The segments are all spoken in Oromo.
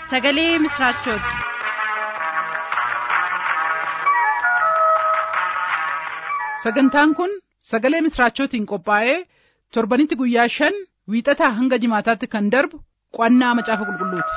sagalee misiraachooti. sagantaan kun sagalee misiraachootiin qophaa'ee torbanitti guyyaa shan wiixataa hanga jimaataatti kan darbu qo'annaa macaafa qulqulluuti.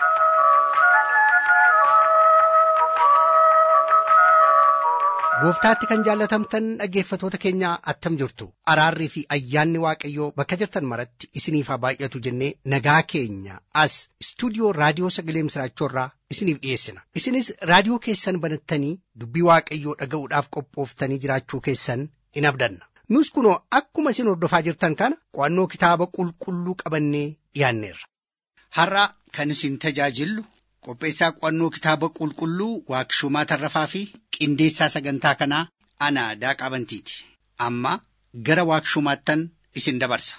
gooftaatti kan jaallatamtan dhaggeeffatoota keenya attam jirtu araarrii fi ayyaanni waaqayyoo bakka jirtan maratti isiniif haa baay'atu jennee nagaa keenya as istuudiyoo raadiyoo sagalee misiraachoorraa isiniif dhiyeessina isinis raadiyoo keessan banattanii dubbii waaqayyoo dhaga'uudhaaf qophooftanii jiraachuu keessan in abdanna nus kunoo akkuma isin hordofaa jirtan kana qo'annoo kitaaba qulqulluu qabannee dhiyaanneerra. har'a kan isin tajaajillu qopheessaa qo'annoo kitaaba qulqulluu waaqshumaa tarrafaa fi qindeessaa sagantaa kanaa ana daaqaa bantiiti amma gara waaqshumaattan isin dabarsa.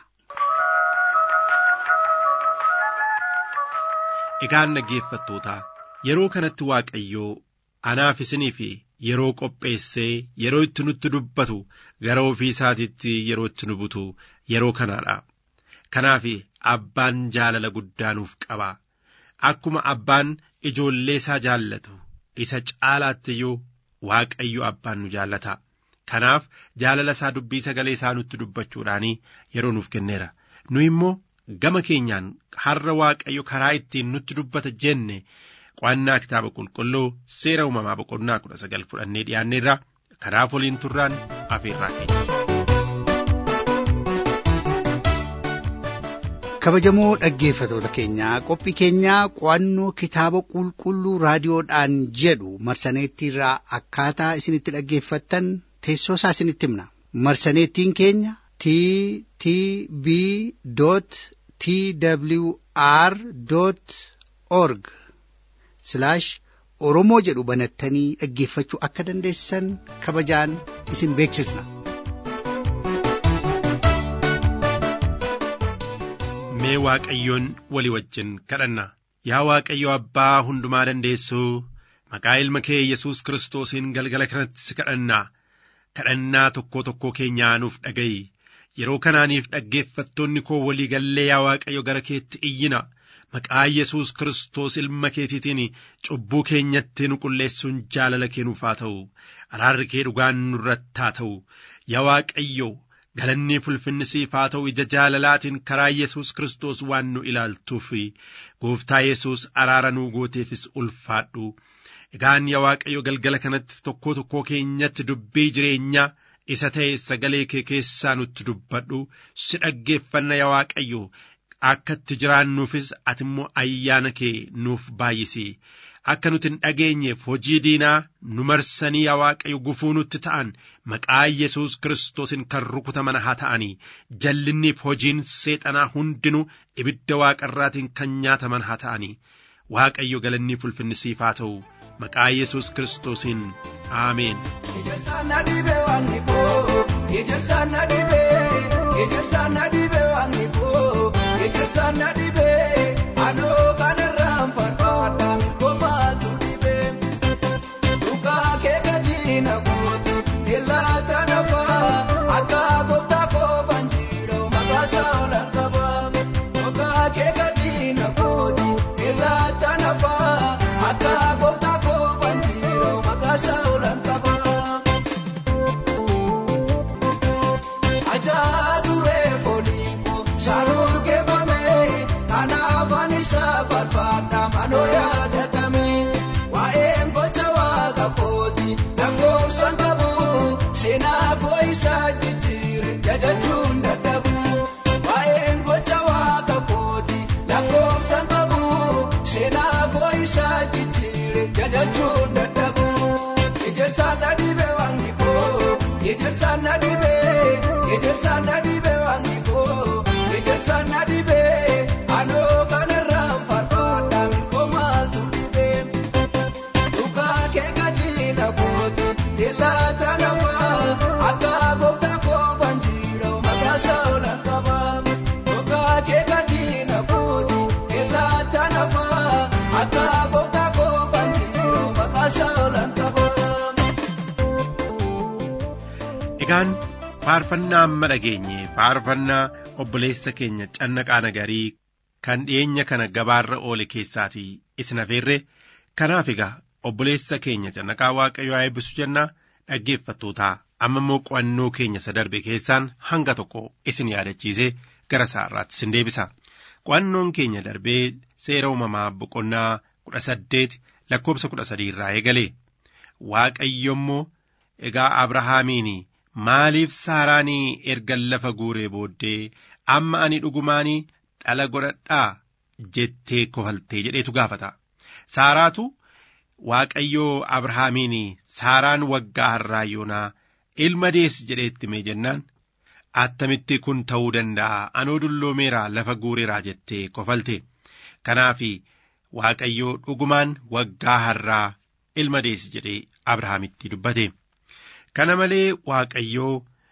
Egaan dhaggeeffattootaa yeroo kanatti Waaqayyoo anaaf isinii fi yeroo qopheessee yeroo itti nutti dubbatu gara ofii isaatiitti yeroo itti nu butu yeroo kanaadha. Kanaaf abbaan jaalala guddaa nuuf qaba. Akkuma abbaan ijoollee isaa jaallatu isa caalaatti iyyuu Waaqayyo abbaan nu jaallata. Kanaaf jaalala isaa dubbii sagalee isaa nutti dubbachuudhaan yeroo nuuf kenneera. Nu immoo gama keenyaan har'a Waaqayyo karaa ittiin nutti dubbata jenne qo'annaa kitaaba qulqulluu seera uumamaa boqonnaa kudha sagal fudhannee dhiyaanneerra. Kanaaf waliin turraan afeerraa keenya. kabajamoo dhaggeeffatoota keenyaa qophii keenyaa qo'annoo kitaaba qulqulluu raadiyoodhaan jedhu marsaneettiirraa akkaataa isinitti dhaggeeffattan teessoo isaa isinitti himna marsaneettiin keenya t t b t w r org oromoo jedhu banattanii dhaggeeffachuu akka dandeessan kabajaan isin beeksisna. mee waaqayyoon walii wajjin kadhanna yaa waaqayyo abbaa hundumaa dandeessuu maqaa ilma kee yesus kiristoosiin galgala kanatti si kadhanna kadhannaa tokkoo tokkoo keenyaa nuuf dhaga'i yeroo kanaaniif dhaggeeffattoonni koo walii gallee yaa waaqayyo gara keetti iyyina maqaa yesus kiristoos ilma keetiitiin cubbuu keenyatti nu qulleessuun jaalala kee nuuf haa ta'u araarri kee dhugaan nurratti haa ta'u yaa waaqayyo galanni fulfinni siif haa ta'u ija jaalalaatiin karaa yesus kiristoos waan nu ilaaltuuf gooftaa yesus araara nuu gooteefis ulfaadhu egaan yaa waaqayyo galgala kanatti tokkoo tokkoo keenyatti dubbii jireenyaa isa ta'e sagalee kee keessaa nutti dubbadhu si dhaggeeffanna yaa waaqayyo akka itti jiraannuufis ati immoo ayyaana kee nuuf baay'isi akka nuti hin dhageenyeef hojii diinaa nu marsanii yaa waaqayyo gufuu nutti ta'an maqaa yesus kiristoosin kan rukutaman haa ta'anii jallinniif hojiin seexanaa hundinuu ibidda waaqarraatiin kan nyaataman haa ta'anii waaqayyo galannii fulfinni siif haa ta'u maqaa yesus kiristoosiin aameen. Ejersa na dibe, anoo kanarraan farfaadha mirkoomaatu dibe. Dhugaa kee gadi na gootu, ilaata nafaa, akka gooftaa koofan jiru maqaasa olan qaba. Dhugaa kee gadi na gootu, ilaata nafaa, akka gooftaa koofan jiru maqaasa olan qaba. Ajaa duree foolii koo saanuu keeffame kanaafan isa farfaadha manoo yaadatame waa'een gocha waaqa kooti lakkoofsan qabu seenaa koo isaa jijjiire jajachuun dadhabu waa'een gocha waaqa kooti lakkoofsan qabu seenaa koo isaa jijjiire jajachuun dadhabu ejersaan na dhibe waangi koo ejersaan na dhibe ejersaan na dhibe waangi koo ejersaan na dhibe anoo kanarraan farfaadha mirkoomaatu dhibe dhugaa kee gadi na gootu ilaata nafaa akka gooftaa koofan jiru maqaasa olan qaba dhugaa kee gadi na gootu ilaata nafaa akka gooftaa koofan jiru maqaasa olan qaba. Egaan faarfannaa amma dhageenye faarfannaa obboleessa keenya cannaqaa nagarii kan dhiyeenya kana gabaarra oole keessaatii isin afeerre kanaaf egaa obboleessa keenya cannaqaa waaqayyoo haa eebbisu jennaa dhaggeeffattootaa amma immoo qo'annoo keenya isa darbe keessaan hanga tokko isin yaadachiisee gara isaarraatti isin deebisa qo'annoon keenya darbee seera uumamaa boqonnaa kudha saddeet lakkoobsa kudha sadii irraa eegale waaqayyo immoo egaa abrahaamiin maaliif saaraanii erga lafa guuree booddee amma ani dhugumaanii dhala godhadhaa jettee kofaltee jedheetu gaafata saaraatu waaqayyoo abrahaamiin saaraan waggaa har'aa yoonaa ilma deessi jedheetti mee jennaan attamitti kun ta'uu danda'a anoo dulloomeeraa lafa guureeraa jettee kofalte kanaaf waaqayyoo dhugumaan waggaa har'aa ilma deessi jedhee abrahaamitti dubbate kana malee waaqayyoo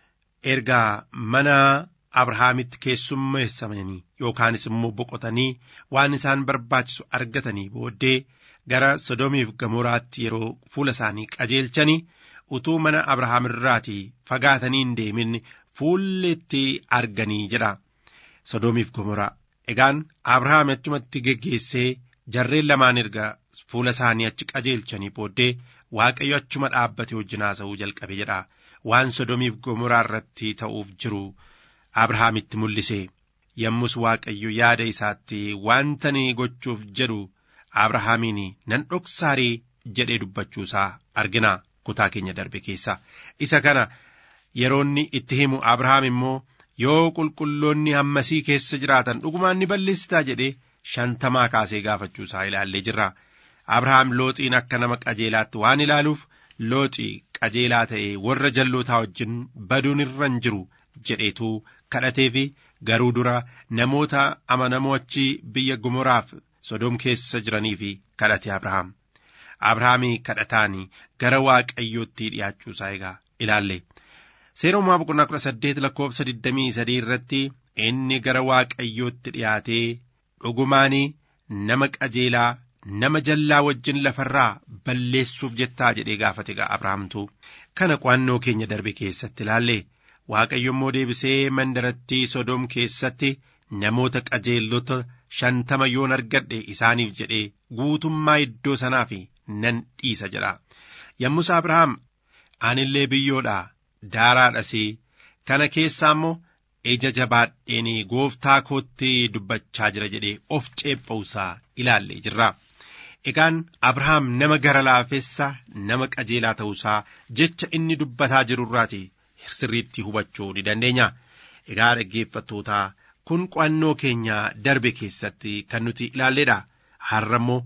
ergaa mana abrahaamitti keessummeessamanii yookaanis immoo boqotanii waan isaan barbaachisu argatanii booddee gara sodomiif gamoraatti yeroo fuula isaanii qajeelchanii utuu mana abrahaam irraatii fagaatanii hin deemin fuulletti arganii jedha sodomiif gomoraa egaan abrahaam achumatti geggeessee jarreen lamaan erga fuula isaanii achi qajeelchanii booddee waaqayyo achuma dhaabbate wajjin haasa'uu jalqabe jedha waan sodomiif gomoraa irratti ta'uuf jiru abrahaamitti mul'ise yommus waaqayyo yaada isaatti wantani gochuuf jedhu abrahaamiin nan dhoksaarii jedhee dubbachuusaa argina kutaa keenya darbe keessa isa kana yeroonni itti himu abrahaam immoo yoo qulqulloonni hammasii keessa jiraatan dhugumaan ni balleessitaa jedhee shantamaa kaasee gaafachuusaa ilaallee jirra abrahaam looxiin akka nama qajeelaatti waan ilaaluuf looxii qajeelaa ta'e warra jallootaa wajjin baduun irra hin jiru jedheetu kadhateefi garuu dura namoota amanamoo achi biyya gomoraaf sodom keessa jiranii fi kadhate abrahaam abrahaamii kadhataan gara waaqayyootti dhiyaachuusaa egaa ilaalle seera uumaa boqonnaa kudha saddeet lakkoofsa digdamii sadii irratti inni gara waaqayyootti dhiyaatee dhugumaanii nama qajeelaa nama jallaa wajjin lafarraa balleessuuf jettaa jedhee gaafate egaa abrahaamtu kana qo'annoo keenya darbe keessatti ilaalle waaqayyo immoo deebisee mandarattii sodom keessatti namoota qajeellota shantama yoon argadhe isaaniif jedhee guutummaa iddoo sanaa fi nan dhiisa jedha yommus abrahaam anillee biyyoodha daaraadhasii kana keessaa immoo ija jabaadheen gooftaa kootti dubbachaa jira jedhee of ceepha'uusaa ilaallee jirra. Egaan Abrahaam nama gara laafessa nama qajeelaa ta'uusaa jecha inni dubbataa jirurraati sirriitti hubachuu ni dandeenya. Egaa dhaggeeffattootaa kun qo'annoo keenya darbe keessatti kan nuti ilaalledha. Har'a immoo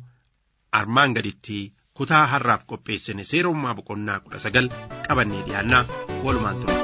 armaan gaditti kutaa har'aaf qopheessine seera uumaa boqonnaa kudha sagal qabannee dhiyaannaa walumaan ture.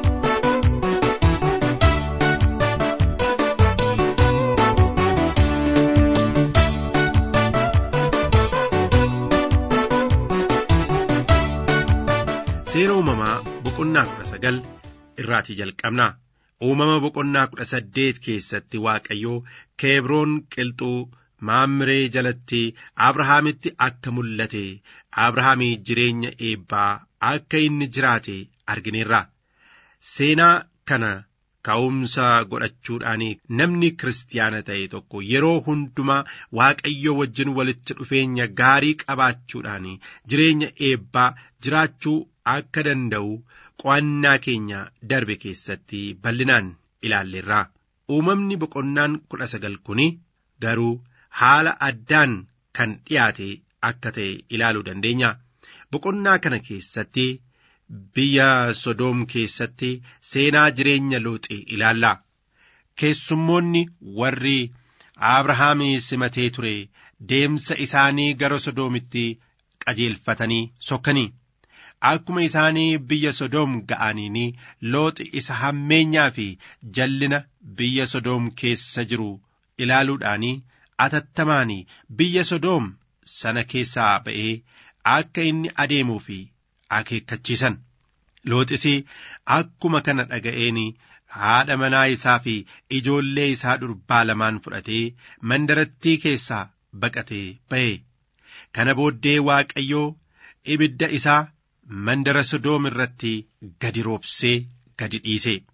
seera uumamaa boqonnaa kudha sagal irraatii jalqabna uumama boqonnaa kudha saddeet keessatti waaqayyoo keebroon qilxuu maammiree jalatti abrahaamitti akka mul'ate abrahaamii jireenya eebbaa akka inni jiraate argineerra seenaa kana ka'umsa godhachuudhaan namni kiristaana ta'e tokko yeroo hundumaa waaqayyo wajjin walitti dhufeenya gaarii qabaachuudhaan jireenya eebbaa jiraachuu akka danda'u qo'annaa keenya darbe keessatti bal'inaan ilaalleerra uumamni boqonnaan kudha sagal kun garuu haala addaan kan dhiyaate akka ta'e ilaaluu dandeenya boqonnaa kana keessatti biyya sodoom keessatti seenaa jireenya looxi ilaalla keessummoonni warri abrahaamii simatee ture deemsa isaanii gara sodoomitti qajeelfatanii sokkanii akkuma isaanii biyya sodoom ga'aniin looxi isa hammeenyaa fi jallina biyya sodoom keessa jiru ilaaluudhaan atattamaan biyya sodoom sana keessaa ba'ee akka inni adeemuu fi akeekkachiisan looxis akkuma kana dhaga'een haadha manaa isaa fi ijoollee isaa durbaa lamaan fudhatee mandarattii keessaa baqatee ba'e kana booddee waaqayyoo ibidda isaa mandara sodoom irratti gadi roobsee gadi dhiise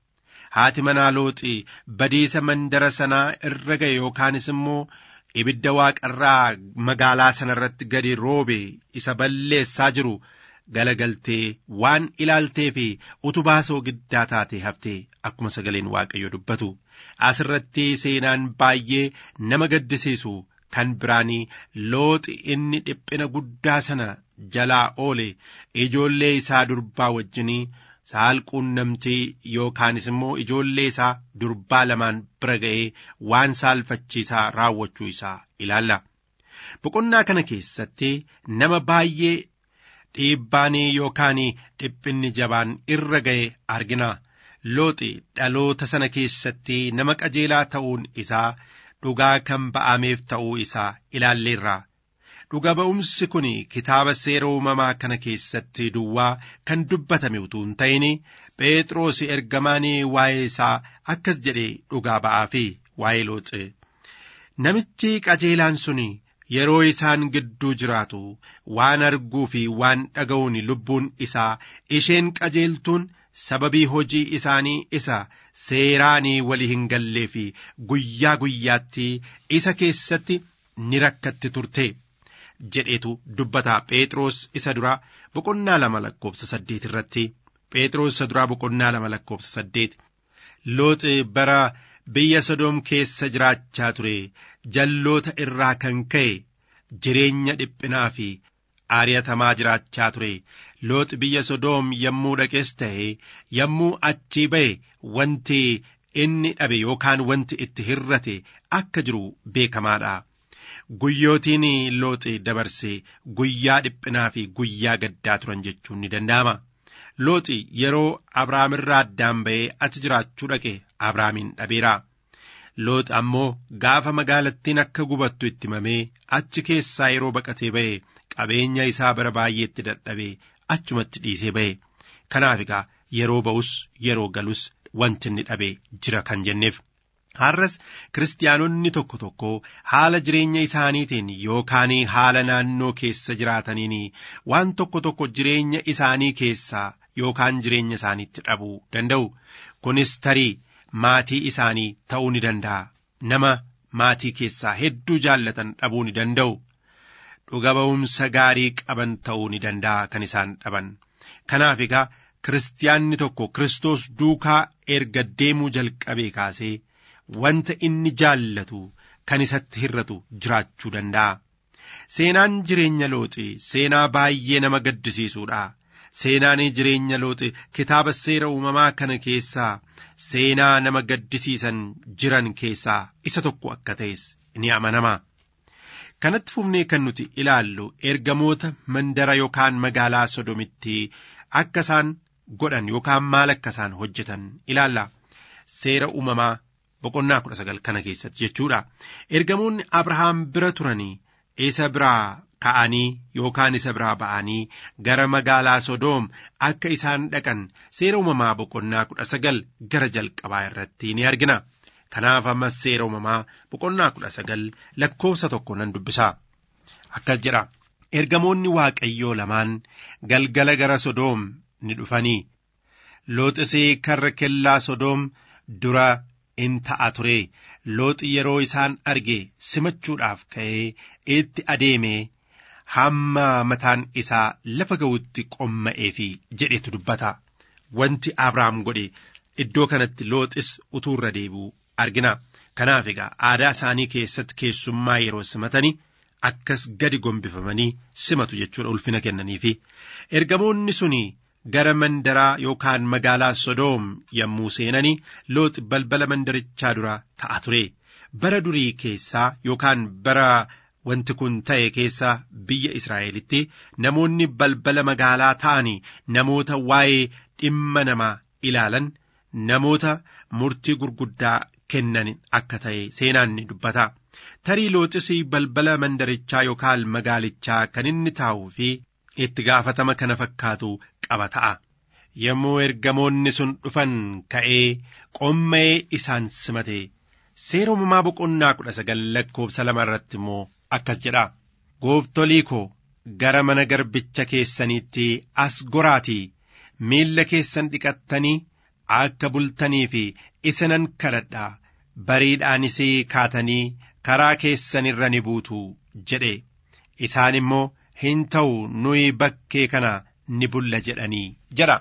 haati manaa looxi badiisa mandara sanaa irra ga'e yookaanis immoo ibidda waaqarraa magaalaa sana irratti gadi roobe isa balleessaa jiru galagaltee waan ilaaltee fi utubaa soogiddaa taatee haftee akkuma sagaleen waaqayyo dubbatu asirratti seenaan baay'ee nama gaddisiisu kan biraanii looxi inni dhiphina guddaa sana jalaa oole ijoollee isaa durbaa wajjinii saalquunnamtii yookaanis immoo ijoollee isaa durbaa lamaan bira ga'ee waan saalfachiisaa raawwachuu isaa ilaalla. Boqonnaa kana keessatti nama baay'ee dhiibbaanii yookaan dhiphinni jabaan irra ga'e argina. Looxi dhaloota sana keessatti nama qajeelaa ta'uun isaa dhugaa kan ba'ameef ta'uu isaa ilaalleerra. Dhuga ba'umsi kun kitaaba seera uumamaa kana keessatti duwwaa kan dubbatame utuu hin ta'in Phexros ergamaan waa'ee isaa akkas jedhee dhugaa ba'aa fi waa'ee looxe. Namichi qajeelaan sun yeroo isaan gidduu jiraatu waan arguu fi waan dhaga'uun lubbuun isaa isheen qajeeltuun sababii hojii isaanii isa seeraanii walii hin gallee fi guyyaa guyyaatti isa keessatti ni rakkatti turte. jedhetu dubbata Phexros isa duraa boqonnaa lama lakkoofsa saddeet irratti Phexros isa duraa boqonnaa lama lakkoofsa saddeet looxi bara biyya Sodoom keessa jiraachaa ture jalloota irraa kan ka'e jireenya dhiphinaa fi aariyatamaa jiraachaa ture looxi biyya Sodoom yommuu dhaqes ta'e yommuu achii ba'e wanti inni dhabe yookaan wanti itti hirrate akka jiru beekamaadha. guyyootiin looxi dabarse guyyaa dhiphinaa fi guyyaa gaddaa turan jechuun ni danda'ama. Looxi yeroo Abrahaam irraa addaan ba'ee achi jiraachuu dhaqe Abrahaamin dhabeera. Looxi ammoo gaafa magaalattiin akka gubattu itti himamee achi keessaa yeroo baqatee ba'e qabeenya isaa bara baay'eetti dadhabee achumatti dhiisee ba'e. Kanaaf egaa yeroo ba'us yeroo galus wanti inni dhabe jira kan jenneef. Har'as kiristaanonni tokko tokko haala jireenya isaaniitiin yookaan haala naannoo keessa jiraataniin waan tokko tokko jireenya isaanii keessaa yookaan jireenya isaaniitti dhabuu danda'u. Kunis tarii maatii isaanii ta'uu ni danda'a. Nama maatii keessaa hedduu jaallatan dhabuu ni danda'u. Dhuga ba'umsa gaarii qaban ta'uu ni danda'a kan isaan dhaban. Kanaaf egaa kiristaanni tokko Kiristoos duukaa erga deemuu jalqabee kaasee. wanta inni jaallatu kan isatti hirratu jiraachuu danda'a. Seenaan jireenya looxi seenaa baay'ee nama gaddisiisuudha. Seenaan jireenya looxi kitaaba seera uumamaa kana keessaa seenaa nama gaddisiisan jiran keessaa isa tokko akka ta'es ni amanama. Kanatti fufnee kan nuti ilaallu ergamoota mandara yookaan magaalaa sodomitti akka isaan godhan yookaan maal akka isaan hojjetan ilaalla. Seera uumamaa boqonnaa kudha sagal kana keessatti jechuudha. Ergamoonni Abrahaam bira turanii isa biraa ka'anii yookaan isa biraa ba'anii gara magaalaa Sodoom akka isaan dhaqan seera uumamaa boqonnaa kudha sagal gara jalqabaa irratti ni argina. Kanaaf ammas seera uumamaa boqonnaa kudha sagal lakkoofsa tokko nan dubbisa. Akkas jedha. Ergamoonni Waaqayyoo lamaan galgala gara Sodoom ni dhufanii. Looxisii karra kellaa Sodoom dura in ta'a ture looxi yeroo isaan arge simachuudhaaf ka'ee itti adeemee hamma mataan isaa lafa ga'utti qomma'ee fi jedhetu dubbata wanti abrahaam godhe iddoo kanatti looxis utuu irra deebi'u argina kanaaf egaa aadaa isaanii keessatti keessummaa yeroo simatanii akkas gadi gombifamanii simatu jechuudha ulfina kennaniifi ergamoonni suni gara mandaraa yookaan magaalaa Sodoom yommuu seenanii looxi balbala mandarichaa dura ta'a ture. Bara durii keessaa yookaan bara wanti kun ta'e keessaa biyya Israa'elitti namoonni balbala magaalaa ta'anii namoota waa'ee dhimma namaa ilaalan namoota murtii gurguddaa kennan akka ta'e seenaan ni dubbata. Tarii looxis balbala mandarichaa yookaan magaalichaa kan inni taa'uu fi itti gaafatama kana fakkaatu qaba ta'a. Yommuu ergamoonni sun dhufan ka'ee qomma'ee isaan simate seera uumamaa boqonnaa kudha sagal lakkoofsa lama irratti immoo akkas jedha. Gooftolii koo gara mana garbicha keessaniitti as goraatii miilla keessan dhiqattanii akka bultanii fi isinan kadhadha bariidhaanis kaatanii karaa keessan irra ni buutu jedhe isaan immoo hin ta'u nuyi bakkee kana ni bulla jedhanii jedha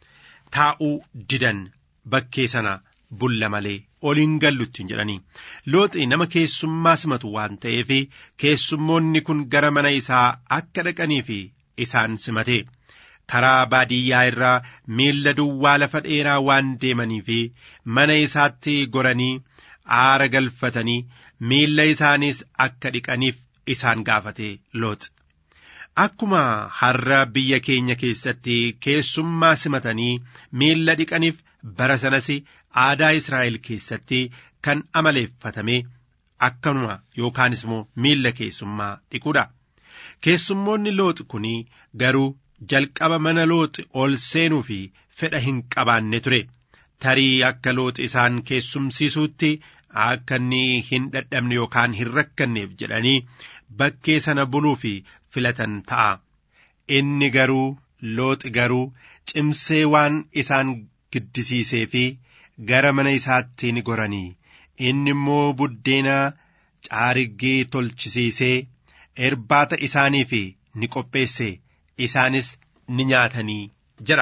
taa'uu didan bakkee sana bulla malee ol hin gallutti jedhanii looxi nama keessummaa simatu waan ta'eef keessummoonni kun gara mana isaa akka dhaqanii fi isaan simate karaa baadiyyaa irraa miilla duwwaa lafa dheeraa waan deemanii fi mana isaatti goranii aara galfatanii miilla isaaniis akka dhiqaniif isaan gaafate looxi. Akkuma har'a biyya keenya keessatti keessummaa simatanii miilla dhiqaniif bara sanas aadaa Israa'el keessatti kan amaleeffatame akkanuma yookaanis immoo miilla keessummaa dhiquudha. Keessummoonni looxi kun garuu jalqaba mana looxi ol seenuu fi fedha hin qabaanne ture. Tarii akka looxi isaan keessumsiisuutti akka inni hin dadhabne yookaan hin rakkanneef jedhanii bakkee sana buluu fi filatan ta'a. Inni garuu looxi garuu cimsee waan isaan giddisiisee fi gara mana isaatti ni goranii. Inni immoo buddeena caariggee tolchisiisee irbaata isaaniif ni qopheesse isaanis ni nyaatanii jira.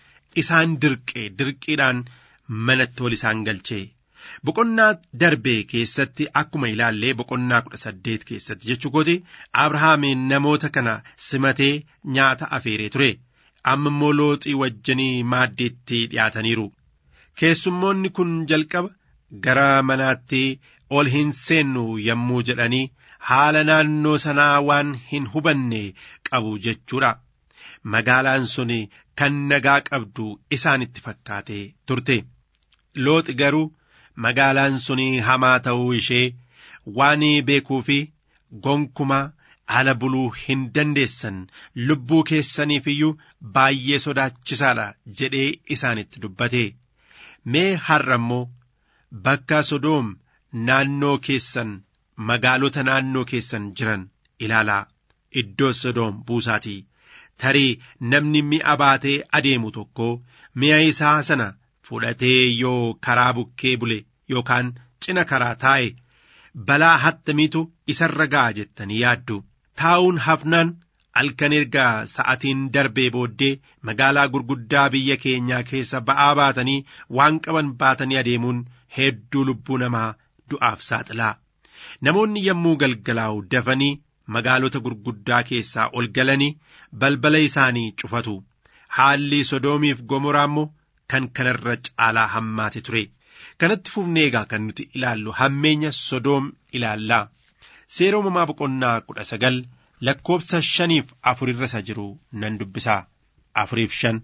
Isaan dirqee dirqiidhaan manatti ol isaan galchee. Boqonnaa darbee keessatti akkuma ilaallee boqonnaa kudha saddeet keessatti jechuukooti Abrahaamiin namoota kana simatee nyaata afeeree ture. Amma immoo looxii wajjinii maaddiitti dhiyaataniiru. Keessummoonni kun jalqaba gara manaatti ol hin seennu yommuu jedhanii haala naannoo sanaa waan hin hubanne qabu jechuudha. Magaalaan sun kan nagaa qabdu isaanitti fakkaatee turte. Looxi garuu magaalaan sun hamaa ta'uu ishee waan beekuu fi gonkumaa ala buluu hin dandeessan lubbuu keessaniif iyyuu baay'ee sodaachisaadha jedhee isaanitti dubbate. Mee har'a immoo bakka Sodoom naannoo keessan magaalota naannoo keessan jiran ilaalaa iddoo Sodoom buusaatii. Tarii namni mi'a baatee adeemu tokko mi'a isaa sana fudhatee yoo karaa bukkee bule yookaan cina karaa taa'e balaa hattamiitu isarra ga'a jettanii yaaddu. Taa'uun hafnaan halkan erga sa'atiin darbee booddee magaalaa gurguddaa biyya keenyaa keessa ba'aa baatanii waan qaban baatanii adeemuun hedduu lubbuu namaa du'aaf saaxilaa. Namoonni yommuu galgalaa'u dafanii magaalota gurguddaa keessaa ol galanii balbala isaanii cufatu. Haalli Sodoomiif Gomoraa immoo kan kanarra caalaa hammaate ture. Kanatti fufnee egaa kan nuti ilaallu hammeenya Sodoom ilaallaa. Seera uumamaa boqonnaa kudha sagal lakkoobsa shaniif afurirra isa jiru nan dubbisaa. Afuriif shan.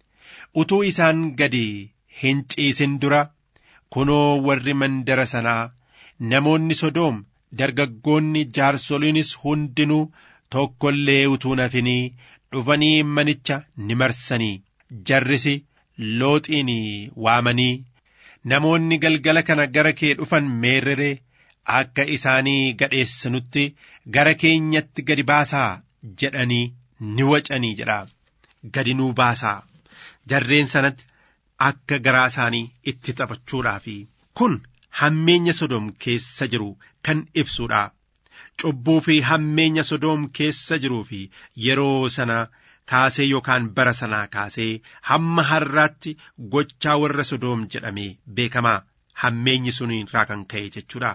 Utuu isaan gadi hin ciisin dura kunoo warri mandara sanaa namoonni Sodoom dargaggoonni jaarsoliinis hundinuu tokko illee utuu nafinii dhufanii manicha ni marsanii jarrisi looxiin waamanii namoonni galgala kana gara kee dhufan meerrere akka isaanii gadheessanutti gara keenyatti gadi baasaa jedhanii ni wacanii jedha gadi nuu baasaa jarreen sanatti akka garaa isaanii itti taphachuudhaafi kun hammeenya sodoom keessa jiru kan ibsuudha. Cubbuu fi hammeenya sodoom keessa jiruu fi yeroo sana kaasee yookaan bara sanaa kaasee hamma har'aatti gochaa warra sodoom jedhamee beekamaa hammeenyi sun irraa kan ka'e jechuudha.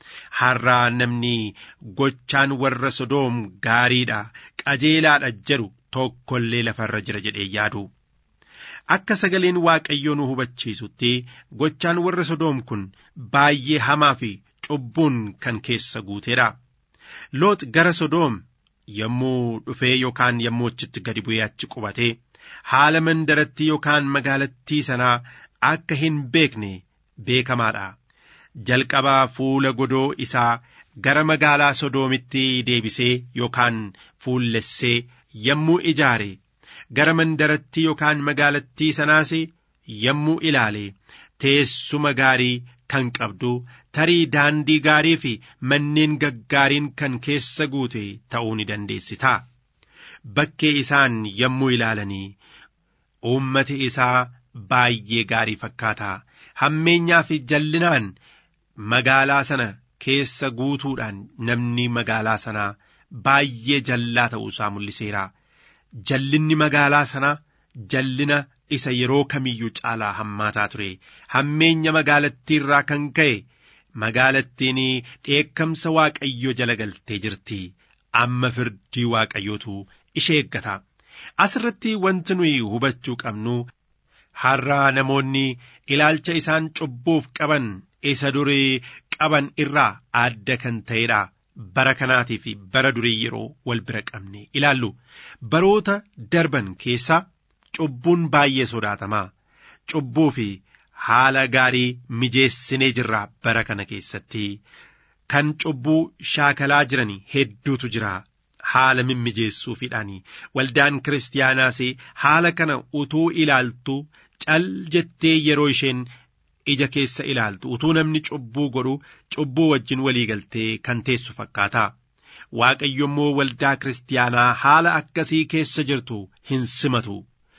Har'aa namni gochaan warra sodoom gaariidha qajeelaadha jedhu tokkollee lafarra jira jedhee yaadu. Akka sagaleen Waaqayyoo nu hubachiisutti gochaan warra sodoom kun baay'ee hamaa fi cubbuun kan keessa guuteedha. Loox gara sodoom yommuu dhufee yookaan yommuu achitti gadi bu'ee achi qubatee haala mandarattii yookaan magaalattii sanaa akka hin beekne beekamaadha. Jalqabaa fuula godoo isaa gara magaalaa sodoomitti deebisee yookaan fuullessee yommuu ijaare gara mandarattii yookaan magaalattii sanaas yommuu ilaale teessuma gaarii kan qabdu tarii daandii gaarii fi manneen gaggaariin kan keessa guute ta'uu ni dandeessita. Bakkee isaan yommuu ilaalanii uummati isaa baay'ee gaarii fakkaata hammeenyaa fi jallinaan magaalaa sana keessa guutuudhaan namni magaalaa sanaa baay'ee jallaa ta'uusaa mul'iseera jallinni magaalaa sanaa jallina isa yeroo kamiyyuu caalaa hammaataa ture hammeenya magaalattii irraa kan ka'e magaalattiin dheekkamsa waaqayyo jala galtee jirti amma firdii waaqayyootu ishee eeggata asirratti wanti nuyi hubachuu qabnu har'aa namoonni ilaalcha isaan cubbuuf qaban isa durii qaban irraa adda kan ta'edha bara kanaatii fi bara durii yeroo wal bira qabne ilaallu baroota darban keessaa cubbuun baay'ee sodaatamaa cubbuu fi haala gaarii mijeessinee jirra bara kana keessatti kan cubbuu shaakalaa jiran hedduutu jira haala mimmijeessuufiidhaan waldaan kiristaanaas haala kana utuu ilaaltu cal jettee yeroo isheen ija keessa ilaaltu utuu namni cubbuu godhu cubbuu wajjin walii galtee kan teessu fakkaata. Waaqayyo immoo waldaa kiristaanaa haala akkasii keessa jirtu hin simatu.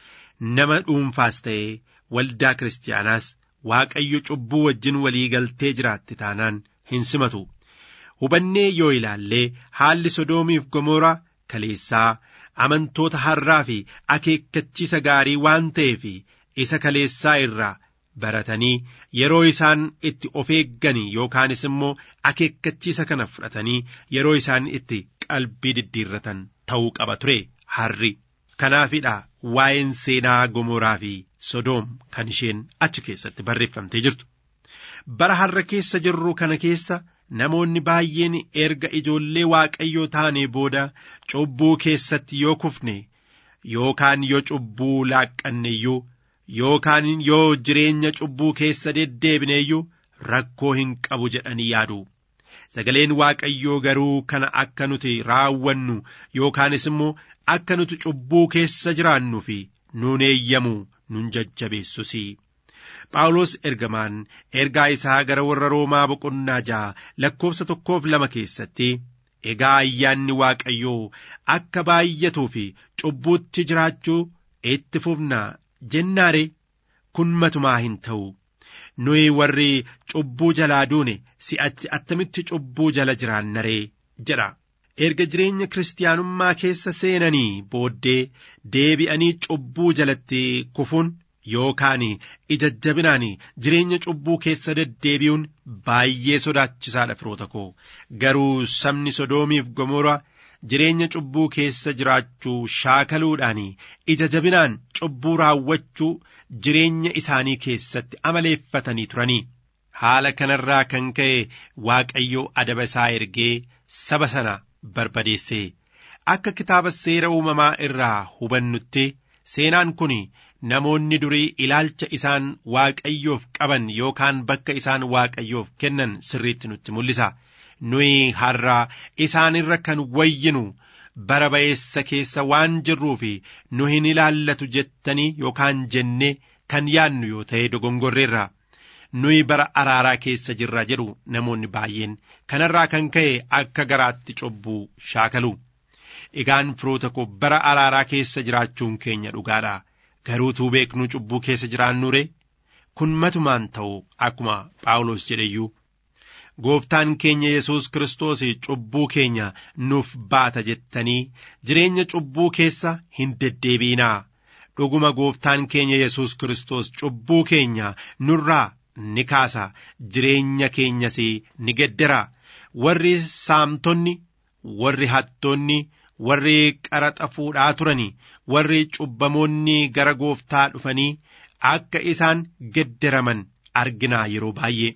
Nama dhuunfaas ta'ee waldaa kiristaanaas Waaqayyo cubbuu wajjin walii galtee jiraatti taanaan hin simatu. Hubannee yoo ilaallee haalli Sodoomiif Gomoraa kaleessaa amantoota har'aa fi akeekkachiisa gaarii waan ta'eef isa kaleessaa irraa baratanii yeroo isaan itti of eegganii yookaanis immoo akeekkachiisa kana fudhatanii yeroo isaan itti qalbii diddiirratan ta'uu qaba ture har'i. Kanaafidha waa'een seenaa Gomoraa fi Sodoom kan isheen achi keessatti barreeffamtee jirtu. Bara har'a keessa jirru kana keessa namoonni baay'een erga ijoollee waaqayyoo taanee booda cubbuu keessatti yoo kufne yookaan yoo cubbuu laaqqanne iyyuu yookaan yoo jireenya cubbuu keessa deddeebine iyyuu rakkoo hin qabu jedhanii yaadu. Sagaleen Waaqayyoo garuu kana akka nuti raawwannu yookaanis immoo akka nuti cubbuu keessa jiraannu fi nuun eeyyamu nun jajjabeessus. Phaawulos ergamaan ergaa isaa gara warra Roomaa boqonnaa ja'a lakkoofsa tokkoof lama keessatti egaa ayyaanni Waaqayyoo akka baay'atuu fi cubbuutti jiraachuu itti fufna jennaare kun matumaa hin ta'u. Nuyi warri cubbuu jalaa duune si'achi attamitti cubbuu jala jiraannaree jedha. Erga jireenya kiristaanummaa keessa seenanii booddee deebi'anii cubbuu jalatti kufuun yookaan ija jabinaan jireenya cubbuu keessa deddeebi'uun baay'ee sodaachisaadha firoota koo garuu sabni sodoomiif gomora jireenya cubbuu keessa jiraachuu shaakaluudhaan ija jabinaan cubbuu raawwachuu jireenya isaanii keessatti amaleeffatanii turanii haala kanarraa kan ka'e waaqayyo adaba isaa ergee saba sana barbadeesse akka kitaaba seera uumamaa irraa hubannutti seenaan kun namoonni durii ilaalcha isaan waaqayyoof qaban yookaan bakka isaan waaqayyoof kennan sirriitti nutti mul'isa. nuyi har'a isaanirra kan wayyinu bara ba'eessa keessa waan jirruuf nu hin ilaallatu jettanii yookaan jennee kan yaadnu yoo ta'e dogongorreerra nuyi bara araaraa keessa jirra jedhu namoonni baay'een kanarraa kan ka'e akka garaatti cubbuu shaakalu egaan firoota koo bara araaraa keessa jiraachuun keenya dhugaadha garuutuu beeknu cubbuu keessa jiraannure kun matumaan ta'u akkuma phaawulos jedheyyuu gooftaan keenya yesus kiristoos cubbuu keenya nuuf baata jettanii jireenya cubbuu keessa hin deddeebiinaa dhuguma gooftaan keenya yesus kiristoos cubbuu keenya nurraa ni kaasa jireenya keenyas ni geddera warri saamtonni warri hattoonni warri qaraxa fuudhaa turani warri cubbamoonni gara gooftaa dhufanii akka isaan gedderaman arginaa yeroo baay'ee.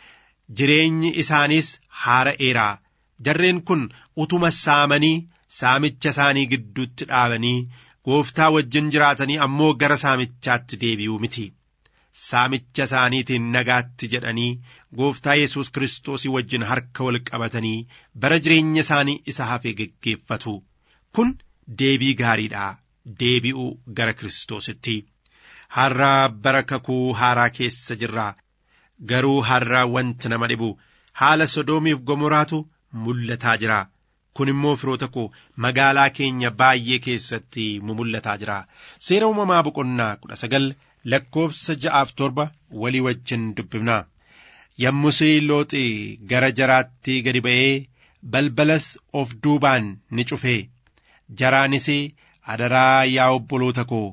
jireenyi isaaniis haara'eeraa jarreen kun utuma saamanii saamicha isaanii gidduutti dhaabanii gooftaa wajjin jiraatanii ammoo gara saamichaatti deebi'uu miti saamicha isaaniitiin nagaatti jedhanii gooftaa yesus kiristoosii wajjin harka wal qabatanii bara jireenya isaanii isa hafe geggeeffatu kun deebii gaariidha deebi'uu gara kiristoositti har'a bara kakuu haaraa keessa jirra garuu har'a wanti nama dhibu haala sodoomiif gomoraatu mul'ataa jira kun immoo firoota koo magaalaa keenya baay'ee keessatti mul'ataa jira seera uumamaa boqonnaa kudha sagal lakkoofsa ja'aaf torba walii wajjin dubbifnaa yommusii looxi gara jaraatti gadi ba'ee balbalas of duubaan ni cufee jaraanis adaraa yaa obboloota koo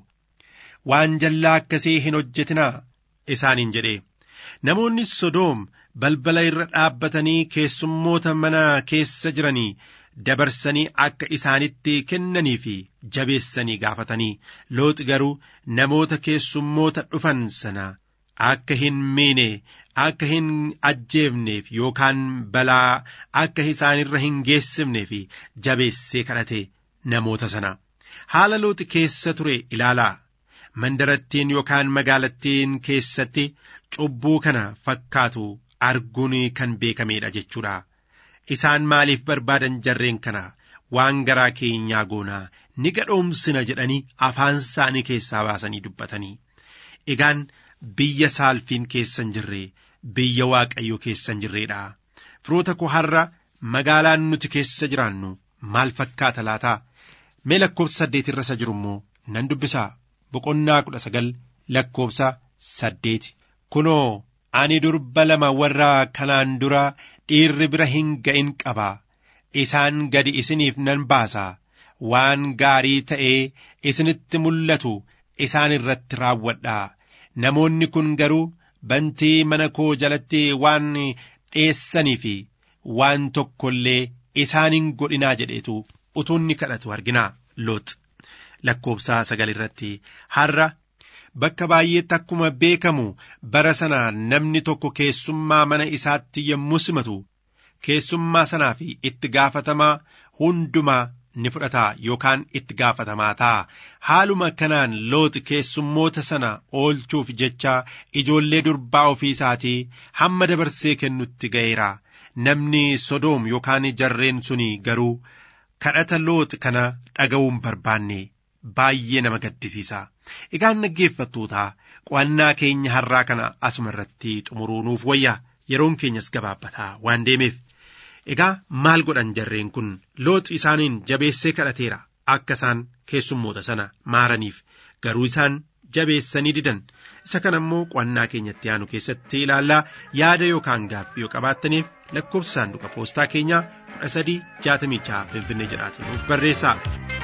waan jallaa akkasii hin hojjetinaa isaaniin jedhe namoonni sodoom balbala irra dhaabbatanii keessummoota mana keessa jiranii dabarsanii akka isaanitti kennanii fi jabeessanii gaafatanii looxi garuu namoota keessummoota dhufan sana akka hin miine akka hin ajjeefneef yookaan balaa akka isaanirra hin geessifneef jabeessee kadhate namoota sana haala looxi keessa ture ilaalaa mandarattiin yookaan magaalattiin keessatti cubbuu kana fakkaatu arguun kan beekameedha jechuudha. Isaan maaliif barbaadan jarreen kana waan garaa keenyaa goonaa ni gadhoomsina jedhanii afaan isaanii keessaa baasanii dubbatanii. Egaan biyya saalfiin keessa hin jirre biyya waaqayyo keessa hin jirreedha. Firoota koo har'a magaalaan nuti keessa jiraannu maal fakkaata laataa? Mee lakkoofsa saddeet irra isa jiru immoo nan dubbisaa. Boqonnaa kudha sagal lakkoofsa saddeeti. Kunoo ani durba lama warra kanaan dura dhiirri bira hin ga'in qaba. Isaan gadi isiniif nan baasa. Waan gaarii ta'ee isinitti mul'atu isaan irratti raawwadha. Namoonni kun garuu bantii mana koo jalatti waan dheessanii fi waan tokko illee isaan hin godhinaa jedheetu utuu inni kadhatu argina Loox. lakkoofsa sagal irratti har'a bakka baay'eetti akkuma beekamu bara sana namni tokko keessummaa mana isaatti yommuu simatu keessummaa sanaa fi itti gaafatamaa hundumaa ni fudhata yookaan itti gaafatamaa ta'a haaluma kanaan looxi keessummoota sana oolchuuf jecha ijoollee durbaa ofii isaatii hamma dabarsee kennutti ga'eera namni sodoom yookaan jarreen suni garuu kadhata looxi kana dhaga'uun barbaanne baay'ee nama gaddisiisa. Egaan dhaggeeffattootaa qo'annaa keenya har'aa kana asuma irratti xumuruu nuuf wayya yeroon keenyas gabaabbataa waan deemeef. Egaa maal godhan jarreen kun looxi isaaniin jabeessee kadhateera akka isaan keessummoota sana maaraniif garuu isaan jabeessanii didan isa kana immoo qo'annaa keenyatti aanu keessatti ilaallaa yaada yookaan gaaffii yoo qabaattaniif lakkoofsa saanduqa poostaa keenyaa kudha sadii jaatamii jaha finfinnee jedhaatiin nuuf barreessaa.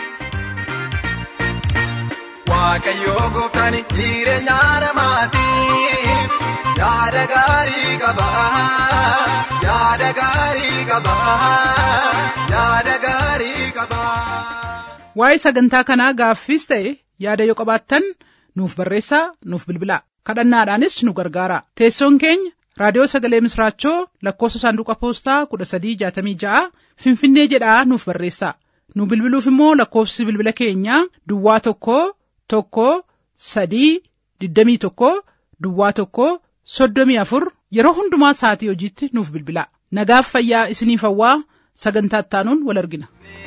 Waaqayyoo gooftaan jireenya namaatiif yaada gaarii qaba. Yaada gaarii qaba. Yaada gaarii qaba. Waa'ee sagantaa kanaa gaaffiis ta'e yaada yoo qabaattan nuuf barreessaa nuuf bilbilaa kadhannaadhaanis nu gargaara teessoon keenya raadiyoo sagalee misraachoo lakkoofsa saanduqa poostaa kudha sadii jaatamii ja'a finfinnee jedhaa nuuf barreessaa nu bilbiluuf immoo lakkoofsi bilbila keenyaa duwwaa tokko tokko sadii digdamii tokko duwwaa tokko soddomii afur yeroo hundumaa sa'atii hojiitti nuuf bilbilaa nagaaf fayyaa isiniif hawwaa sagantaa ittaanuun wal argina.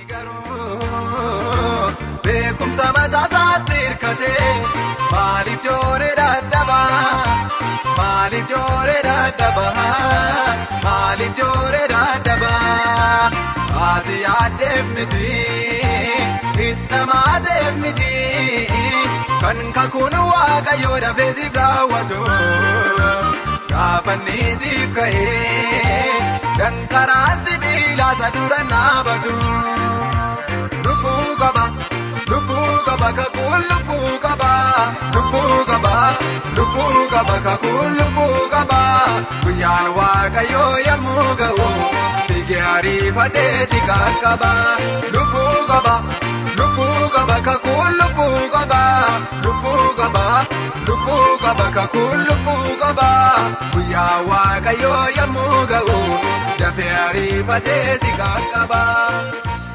Beekumsa mataa isaatti hirkatee maaliif jooree dadhabaa maaliif jooree dadhabaa maaliif jooree dadhabaa haati yaaddeef miti hidhamaateef miti kan kakuun waaqayyoo dafee siif raawwatu gaafanni siif ka'ee dankaraan sibiilaa isa dura naabatu lubbuu qaba. lubbuu qaba kakuun lubbuu qaba lubbuu qaba lubbuu qaba kakuun lubbuu qaba guyyaan waaqayyoo yommuu ga'u fiigee ariifatee si qaqqaba lubbuu qaba lubbuu qaba kakuun lubbuu qaba lubbuu qaba lubbuu qaba kakuun lubbuu qaba guyyaa waaqayyoo yommuu ga'u dafee ariifatee si qaqqaba.